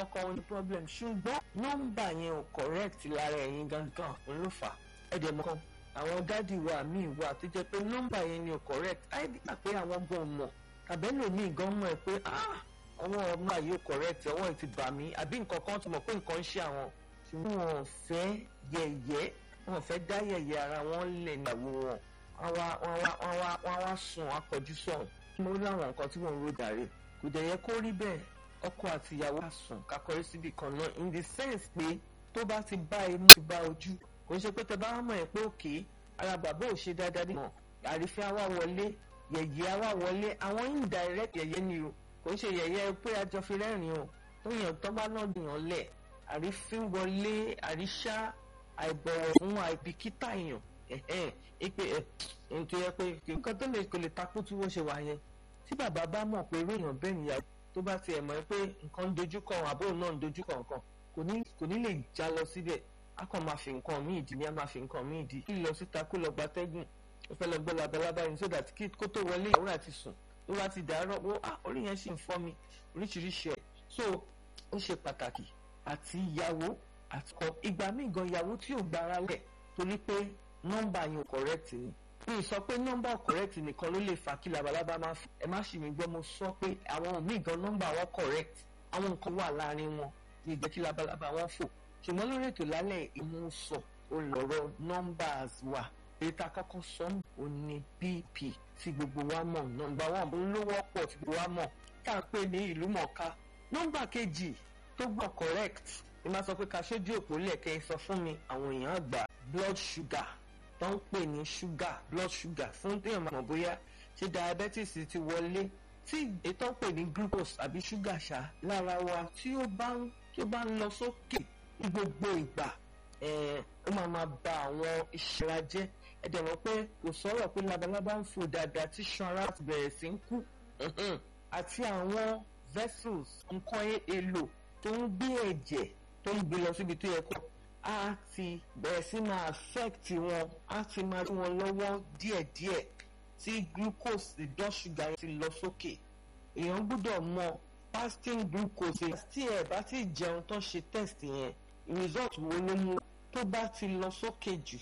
kan ní problem ṣùgbọ́n nọ́mbà yẹn ò correct lára ẹ̀yin gangan ló fà á ẹ̀dẹ̀ mọ́ kan àwọn dádì wa míì wà tó jẹ́ pé nọ́mbà yẹn ni ò correct àìdí pé àwọn gan mọ̀ tàbẹ́lòmíì gan mọ̀ ẹ́ pé ah àwọn ọmọ yìí ò correct ọwọ́ ẹ̀ ti bà mí àbí nǹkan kan ti mọ̀ pé nǹkan ń ṣe àwọn ṣùgbọ́n wọn ò fẹ́ yẹ̀yẹ́ wọn ò fẹ́ dá yẹ̀yẹ́ ara wọn lẹ̀ níyàwó wọn wọ́n wá sùn akọjú sọ̀hún mo rí àwọn nǹkan tí wọ́n ń ro dàrí kò dẹ̀ yẹ kó rí bẹ́ẹ̀ ọkọ àti ìyàwó àsùn kakọrí síbi kan náà in the sense pé tó bá ti bá imú ti bá ojú kò ṣe pé tẹ bá mọ̀ ẹ́ pé òkè ara bàbá ò ṣe dáadáa nínú àrífín àwa wọlé yẹ̀yẹ́ àwa wọlé àwọn indirect yẹ̀yẹ́ ni o kò ṣe yẹ̀yẹ́ pé àjọ fi rẹ́rìn o tó yàn tó bá náà dìyàn lẹ̀ àrífín wọlé àríṣà àìbọ̀wọ̀ fún àìbìkítà èèyàn ẹ̀hẹ́n ipe ẹ̀ ǹtọ́ yẹ pé nǹkan tó lè kò lè takú tí wọ́n ṣe wà yẹn tí bàbá bá mọ̀ pé irú èèyàn bẹ́ẹ̀ nìyàwó tó bá tiẹ̀ mọ̀ pé nǹkan ń dojúkọ àbúrò náà ń dojúkọ nǹkan kò ní kò ní lè já lọ síbẹ̀ a kàn máa fi nǹkan míì dì ní a máa fi nǹkan míì dì kí lọ síta kó lọ gbatẹ́gùn ó fẹ́ lọ gbọ́ labalábá yìí so that kí kó tó wọlé ìyàwó àti sùn tó bá ti dàárọ̀ wo ah orí yẹn sì ń fọ́ mi oríṣiríṣi ẹ̀ so ó ṣe pàtàkì àti ìyàwó àti kọ ìgbà míì gan ìyàwó tí ò gbára lẹ̀ torí pé nọ́mbà yẹn ò correct ni mi sọ pé nọ́mbà correct nìkan ló lè fà kí labalábá máa fò ẹ má ṣì mí gbọ́ mo sọ pé àwọn míì gan nọ́mbà wọn correct àwọn nǹkan wà láàrin wọn ní ìjẹ́ kí labalábá wọn fò ṣùgbọ́n lórí ètò lálẹ́ ìmúsọ olọ̀rọ̀ numbers wà èyí tá a kọ́kọ́ sọ ò ní bp tí gbogbo wa mọ̀ nọ́mbà wọn ló wọ́pọ̀ tí gbogbo wa mọ̀ tá a pè ní ìlú mọ̀ọ́ká nọ́mbà kejì tó gbọ́ correct ní máa sọ pé ká ṣojú òpó lẹ̀kẹ́ sọ fún mi àwọn èèyàn àgbà blood sugar tó ń pè ní sugar blood sugar fún téèyàn máa mọ̀ bóyá ṣé diabetes ti wọlé tí ètò ń pè ní glucose àbí sugar ṣá lára wa tí ó bá ń tí ó bá ń lọ sókè ní gbogbo ìgbà ó máa máa ba àwọn ìṣẹ́ra jẹ́ ẹ dẹ̀ mọ̀ pé kò sọ̀rọ̀ pé labalábá ń fò dáadáa tí ṣan ara ti bẹ̀rẹ̀ sí ń kú àti àwọn vessels nǹkan èlò tó ń gbé ẹ̀jẹ̀ tó ń gbé lọ síbi tó yẹ kó á ti bẹ̀rẹ̀ sí máa affect wọn á ti máa rí wọn lọ́wọ́ díẹ̀díẹ̀ tí glucose ìdán ṣúgà ti lọ sókè èèyàn gbọ́dọ̀ mọ fasting glucose tí ẹ bá ti jẹun tó ṣe test yẹn result wo ló mú tó bá ti lọ sókè jù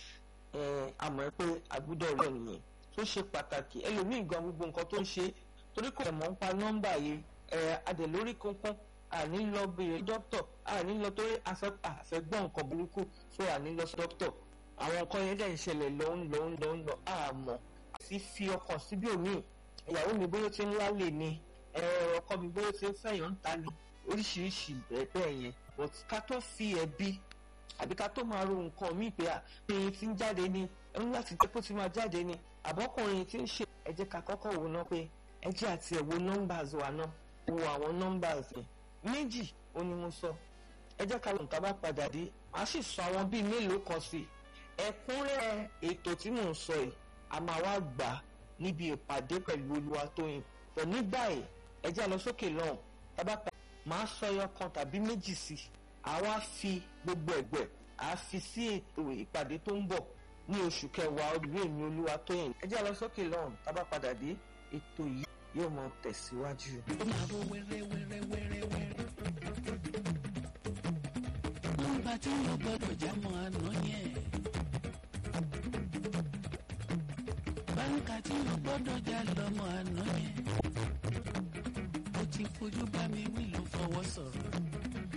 àmọ́ pé àgbúdọ̀ rẹ̀ nìyẹn tó ṣe pàtàkì ẹlòmíì gan gbogbo nǹkan tó ń ṣe torí kò mọ̀ ń pa nọ́mbà yìí adẹ̀lórí kankan àní lọ béèrè dókítọ̀ àní lọ torí àfẹ́gbọ́n nǹkan burúkú so àní lọ sí dókítọ̀ àwọn nǹkan yẹn dẹ̀ ń ṣẹlẹ̀ lọ ń lọ ń lọ ń lọ àmọ́ sì fi ọkàn síbí òmíì ìyàwó mi bóyá ti ń lálẹ́ ni ọkọ mi bóyá ti ń fẹ̀yàn ń ta ni oríṣiríṣi bẹ́ẹ̀ yẹn but ká tó fi ẹ̀bi àbí ká tó máa ro nǹkan míì pé ẹyin tí ń jáde ni ẹni láti jẹ́ kó ti máa jáde ni àbọ́kùnrin tí ń ṣe ẹ jẹ́ ká kọ́kọ́ wò ná pé ẹ jẹ́ àti ẹ̀ wo numbers wa náà wo àwọn numbers yẹn méjì ó ní mo sọ ẹ jẹ́ ká lóun tá bá padà dé màá sì sọ àwọn bíi mélòó kan sí ẹ̀kúnrẹ́ ètò tí mò ń sọ yìí a máa wá gbà níbi ìpàdé pẹ̀lú Olúwatóyìn pọ̀ nígbà yìí ẹ jẹ́ lọ sókè lọ́hùn tá bá padà máa sọ ẹyọ kan tàbí méjì sí i àwa fi gbogbo ẹ̀gbẹ́ àá fi sí ètò ìpàdé tó ń bọ̀ ní oṣù kẹwàá ọdún èmi Olúwatóyìn ẹ jẹ́ lọ sókè lọ́hùn tá bá padà dé ètò yìí yóò máa tẹ̀síwájú. ó máa ro wẹ́rẹ́ wẹ́rẹ́ wẹ́rẹ́ wẹ́rẹ́. nọ́mbà tí yóò gbọ́dọ̀ já mọ́ àná yẹn. báńkà tí yóò gbọ́dọ̀ já lọ́mọ àná yẹn. ó ti fojú bá mi wí ló fọwọ́ sọ̀rọ̀.